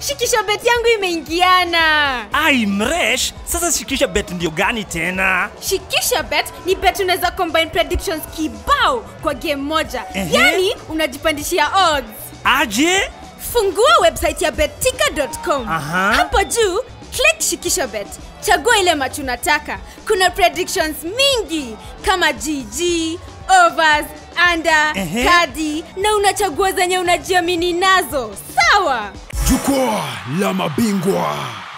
shikisho bet yangu imeingiana ai mresh sasa shikisha bet ndio gani tena shikisha bet ni bet unaweza combine predictions kibao kwa game moja Ehe. yani unajipandishia odds aje fungua website ya betika.com Aha. hapo juu click shikisho bet chagua ile match unataka kuna predictions mingi kama gg overs under Ehe. kadi na unachagua zenye unajiamini nazo sawa Jukwaa la mabingwa.